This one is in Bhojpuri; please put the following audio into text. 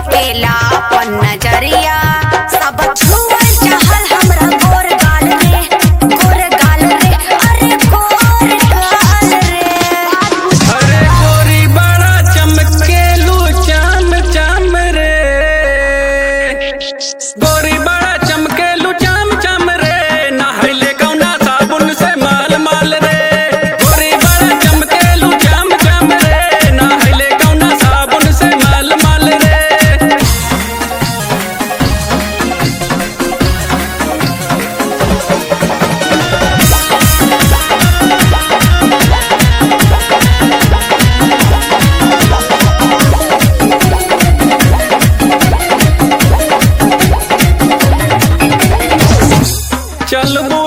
फेकेला अपन नजरिया सब छुअल चाहल हमरा गोर गाल रे गोर गाल रे अरे गोर गाल रे अरे गोरी बड़ा चमकेलू चाम चाम रे गोरी बड़ा चमकेलू चाम चाम रे नहले कौना साबुन से माल माल रे गोरी बड़ा चमकेलू चाम चाम रे नहले कौना साबुन से माल माल रे चलबू